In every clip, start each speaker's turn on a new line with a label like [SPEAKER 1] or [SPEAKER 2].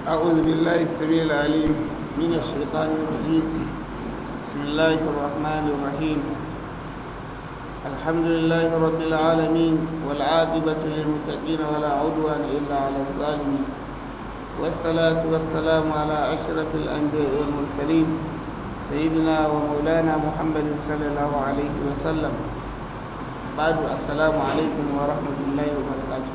[SPEAKER 1] أعوذ بالله السميع العليم من الشيطان الرجيم بسم الله الرحمن الرحيم الحمد لله رب العالمين والعاقبة للمتقين ولا عدوان إلا على الظالمين والصلاة والسلام على أشرف الأنبياء والمرسلين سيدنا ومولانا محمد صلى الله عليه وسلم بعد السلام عليكم ورحمة الله وبركاته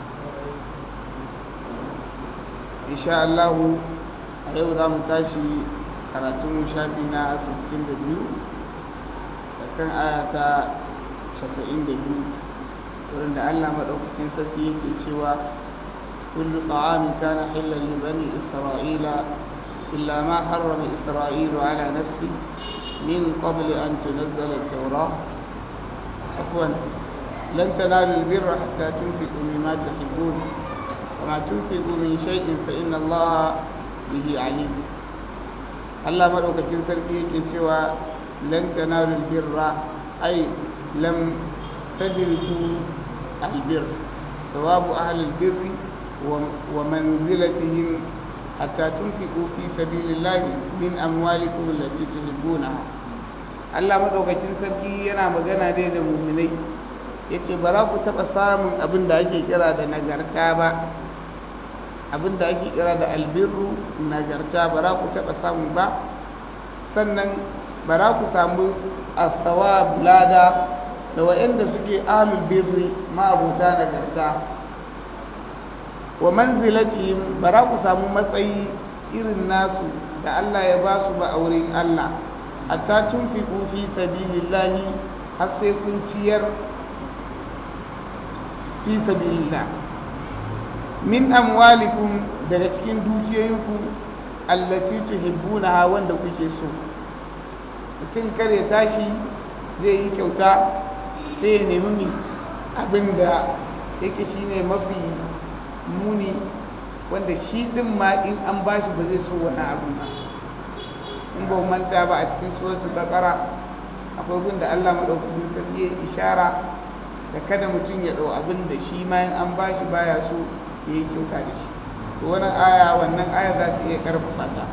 [SPEAKER 1] إن شاء الله أيضا متاشي karatun shafi na 62 da kan ayata 72 wurin da Allah maɗaukakin sarki yake cewa kullu ta'amin kana hillan li bani isra'ila illa ma harrama isra'ilu ala nafsi min qabl an tunazzala at-taurah afwan lan tanalu al-birra hatta tunfiqu mimma tuhibbun وما تنفقوا من شيء فإن الله به عليم Allah maɗaukakin sarki yake cewa lan tanalul birra ai lam tadriku albir thawabu ahli albirri wa manzilatihim hatta tunfiqu fi sabilillahi min amwalikum allati tuhibbunaha Allah maɗaukakin sarki yana magana dai da mu'minai yace ba za ku taɓa samun abin da ake kira da nagarta ba abin da ake kira da albirru nagarta ba za ku taɓa samu ba sannan ba za ku samu asawa lada da wa'anda suke ahlul birri ma'abuta nagarta wa manzilatihim ba za ku samu matsayi irin nasu da Allah ya ba su ba a wurin Allah hatta tunfiqu fi sabilillahi har sai kun ciyar fi sabilillah min amwalikum daga cikin dukiyoyinku allati tuhibbunaha wanda kuke so mutum kare tashi zai yi kyauta sai ya nemi mi abinda yake shine mafi muni wanda shi din ma in an bashi ba zai so wani abu ba in ba manta ba a cikin suratul baqara akwai gun da Allah madaukakin sarki ya ishara da kada mutum ya dau abin da shi ma in an bashi baya so ya yi kyauta da shi to wani aya wannan aya za ta iya karfafa ta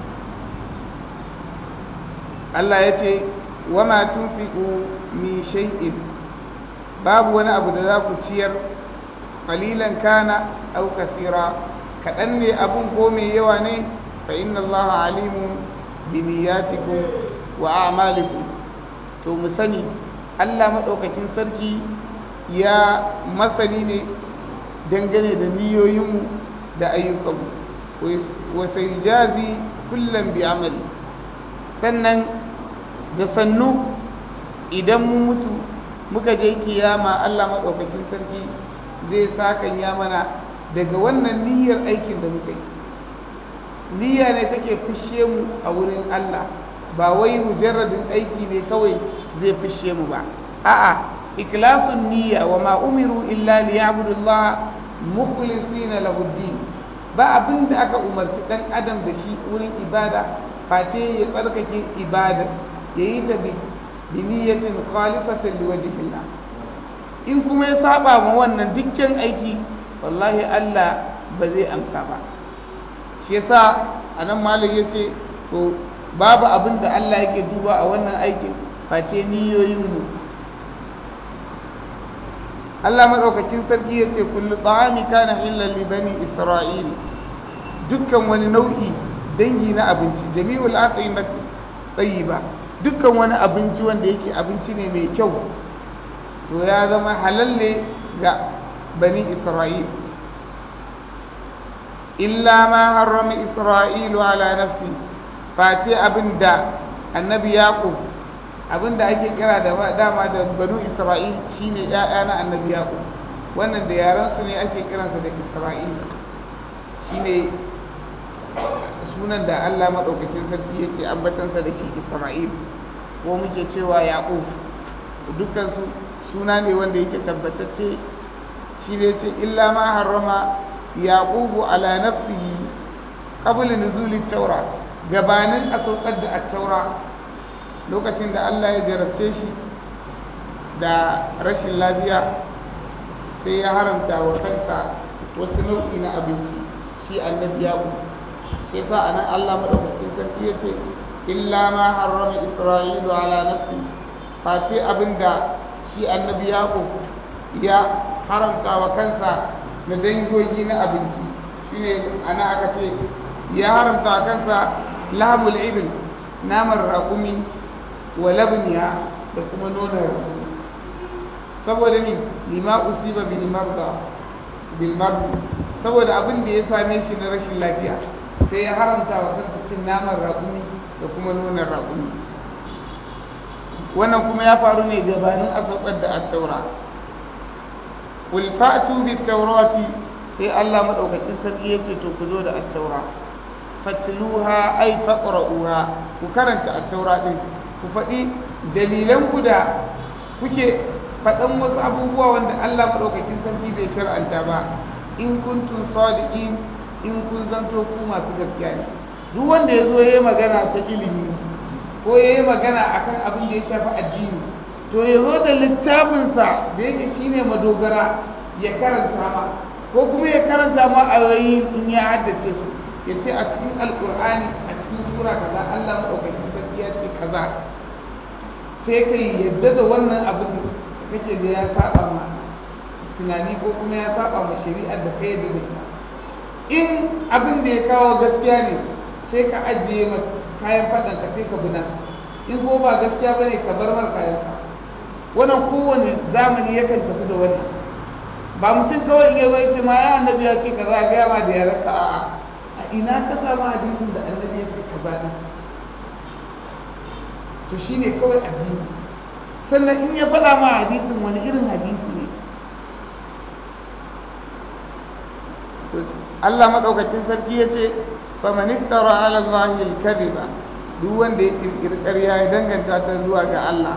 [SPEAKER 1] Allah ya ce wa ma tunfiqu min shay'in babu wani abu da za ku ciyar qalilan kana aw kathira kadan ne abun ko mai yawa ne fa inna Allah alimun bi niyyatikum wa a'malikum to mu sani Allah madaukakin sarki ya masani ne dangane da niyoyinmu da ayyukanmu wa sai jazi kullum bi amali sannan da sannu idan mu mutu muka je kiyama Allah maɗaukakin sarki zai sakan ya mana daga wannan niyyar aikin da muka yi niyya ne take fushe mu a wurin Allah ba wai mujarradin aiki ne kawai zai fushe mu ba a'a ikhlasun niyya wa ma umiru illa liya'budu Allah mukhlisina lahu din ba abin da aka umarci dan adam da shi wurin ibada face ya tsarkake ibada ya yi ta bi niyyatin khalisatan liwajhillah in kuma ya saba ma wannan dukkan aiki wallahi Allah ba zai amsa ba shi yasa anan malam yace to babu abin da Allah yake duba a wannan aikin face niyoyin mu Allah maɗaukakin sarki ya ce kullu ta'ami kana hillan li bani isra'il dukkan wani nau'i dangi na abinci jami'ul aqimati tayyiba dukkan wani abinci wanda yake abinci ne mai kyau to ya zama halal ne ga bani isra'il illa ma harrama isra'ilu ala nafsi face abinda annabi yaqub abinda ake kira da dama da banu isra'il shine ya'ya na annabi yaqub wannan da yaran su ne ake kiransa da isra'il shine sunan da Allah madaukakin sarki yake ambatansa da shi isra'il ko muke cewa yaqub dukkan su suna ne wanda yake tabbatacce shi ne ce illa ma harrama yaqubu ala nafsihi qabla nuzuli taura gabanin a saukar da at-taura lokacin da Allah ya jarabce shi da rashin lafiya sai ya haramta wa kansa wasu nau'i na abinci shi annabi yaƙo sai sa anan Allah madaukakin sarki yace illa ma harrama isra'ilu ala nafsi face abinda shi annabi yaqub ya haramta wa kansa na dangogi na abinci shine ana aka ce ya haramta wa kansa lahmul ibil naman raƙumi wa labniya da kuma nonon raƙumi saboda ni lima usiba bil marda bil marda saboda abin da ya same shi na rashin lafiya sai ya haramta wa kansa cin naman raƙumi da kuma nonon raƙumi wannan kuma ya faru ne gabanin a saukar da attaura qul fa'tu bit tawrati sai Allah madaukakin sarki yake to ku zo da attaura fatluha ay faqra'uha ku karanta attaura din ku faɗi dalilan ku da kuke faɗan wasu abubuwa wanda Allah madaukakin sarki bai shar'anta ba in kuntum sadiqin in kun zanto ku masu gaskiya ne duk wanda ya zo ya yi magana ta ilimi ko ya yi magana akan abin da ya shafi addini to ya zo da littafinsa da yake shine madogara ya karanta ma ko kuma ya karanta ma ayoyi in ya haddace su ya ce a cikin alkur'ani a cikin sura kaza Allah maɗaukakin sarki ya ce kaza sai ka yadda da wannan abin da kake da ya saba ma tunani ko kuma ya saba ma shari'ar da ka yadda da ita in abin da ya kawo gaskiya ne sai ka ajiye ma kayan faɗan ka sai ka bina in ko ba gaskiya ba ne ka bar mar kayan sa wannan kowane zamani yakan tafi da wannan ba mutum kawai in yazo yace ma ya annabi ya ce kaza ga ma da ya raka a'a a ina ka samu hadisin da annabi ya ce kaza din to shine kawai addini sannan in ya faɗa ma hadisin wani irin hadisi ne Allah madaukakin sarki ya ce faman iftara ala Allah al-kadhiba duk wanda ya kirkiri ƙarya ya danganta ta zuwa ga Allah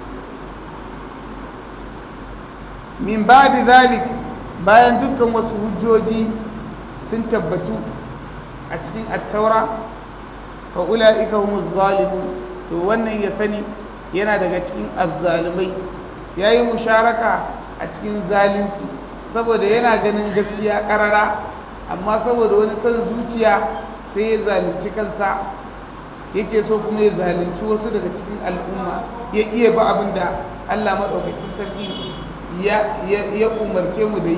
[SPEAKER 1] min ba'di zalik bayan dukkan wasu hujjoji sun tabbatu a cikin at-taura fa ulaika humuz zalimun to wannan ya sani yana daga cikin azzalimai yayi musharaka a cikin zalunci saboda yana ganin gaskiya karara amma saboda wani san zuciya sai ya zalunci kansa yake so kuma ya zalunci wasu daga cikin al'umma ya iya ba abin da Allah maɗaukakin sarki ya umarce mu da yi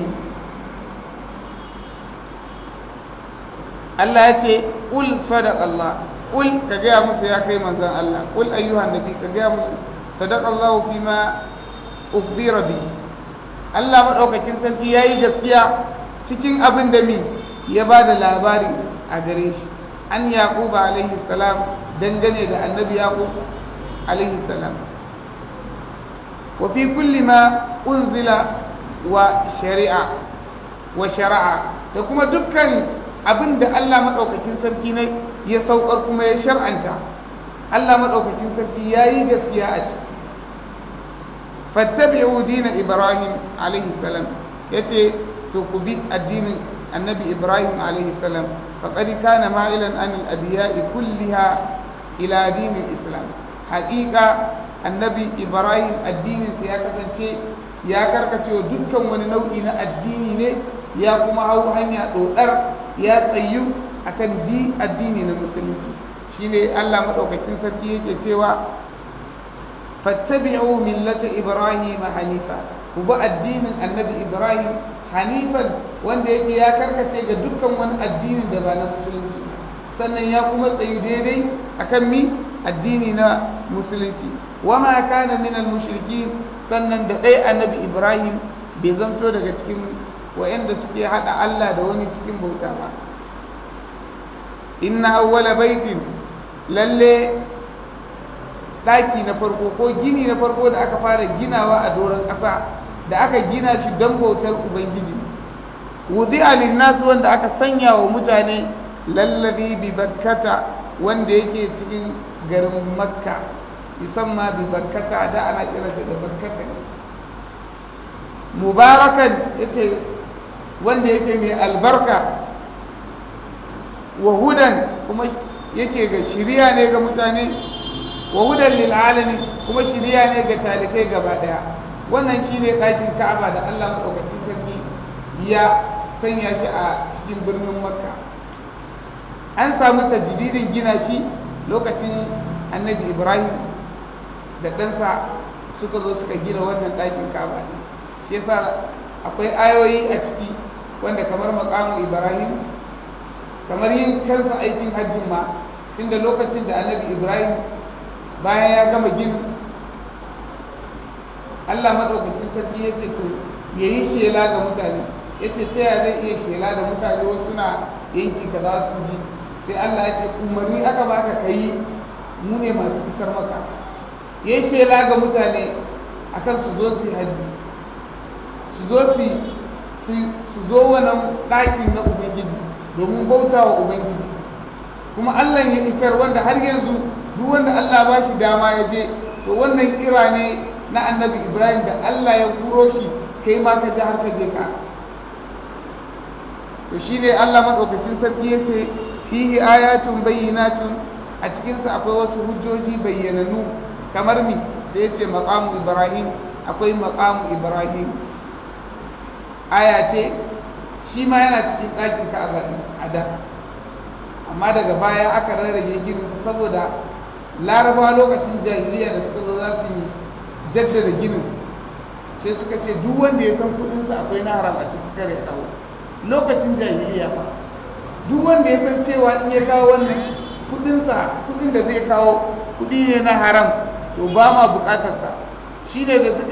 [SPEAKER 1] Allah ya ce ƙul sadaq Allah ƙul ka gaya musu ya kai manzan Allah ƙul ayyuhan nabi ka gaya musu sadaq Allah fi ma ukhbira bi Allah maɗaukakin sarki ya yi gaskiya cikin abin da mi ya ba da labari a gare shi an yaquba alaihi salam dangane da annabi yaqub alaihi salam wa fi kulli ma unzila wa shari'a wa shari'a da kuma dukkan abin da Allah madaukakin sarki ne ya saukar kuma ya shar'anta Allah madaukakin sarki yayi gaskiya a shi fattabi'u dina ibrahim alaihi salam yace to ku bi addinin annabi ibrahim alaihi salam faqad kana ma'ilan an al-adiya'i kulliha ila dinin islam haqiqa annabi ibrahim addinin sa ya kasance ya karkace wa dukkan wani nau'i na addini ne ya kuma hau hanya dodar ya tsayu akan di addini na musulunci shine Allah madaukakin sarki yake cewa fattabi'u millata ibrahim hanifa ku bi addinin annabi ibrahim hanifan wanda yake ya karkace ga dukkan wani addinin da ba na musulunci sannan ya kuma tsayu daidai akan mi addini na musulunci wama kana min al-mushrikin sannan da dai annabi ibrahim bai zanto daga cikin wayanda suke hada Allah da wani cikin bauta ba inna awwala baitin lalle daki na farko ko gini na farko da aka fara ginawa a doron ƙasa da aka gina shi don bautar ubangiji wuzi'a linnas wanda aka sanya wa mutane lallabi bi bakkata wanda yake cikin garin makka musamman bi bakkata da ana kira da bakkata mubarakan yace wanda yake mai albarka wa hudan kuma yake ga shiriya ne ga mutane wa hudan lil alamin kuma shiriya ne ga talikai gaba daya wannan shine ɗakin Ka'aba da Allah madaukakin sarki ya sanya shi a cikin birnin Makka an samu tajdidin gina shi lokacin annabi ibrahim da ɗansa suka zo suka gina wannan ɗakin kaba shi yasa akwai ayoyi a ciki wanda kamar makamu ibrahim kamar yin kansa aikin hajjin ma tunda lokacin da annabi ibrahim bayan ya gama ginin allah maɗaukacin sarki ya ce to ya yi shela ga mutane ya ce ta yaya zai iya shela da mutane wasu suna yanki ka za su ji sai allah ya ce umarni aka baka ka yi mu ne masu isar maka ya yi shela ga mutane akan su zo su haji su zo su zo wannan ɗakin na ubangiji domin bauta wa ubangiji kuma allah ya isar wanda har yanzu duk wanda allah ba shi dama ya je to wannan kira ne na annabi ibrahim da allah ya kuro shi kai ma ka ji har ka je ka to shi ne allah maɗaukacin sarki ya ce fihi ayatun bayyinatun a cikinsa akwai wasu hujjoji bayyananu kamar mi sai ya ce maƙamu ibrahim akwai maƙamu ibrahim aya ce shi ma yana cikin ɗakin ka'aba a da amma daga baya aka rarrage ginin saboda laraba lokacin jahiliya da suka zo za su yi jaddada ginin sai suka ce duk wanda ya san kudinsa akwai na haram a cikin kare kawo lokacin jahiliya fa duk wanda ya san cewa in ya kawo wannan kudinsa kudin da zai kawo kudi ne na haram to ba ma bukatarsa shi ne da suka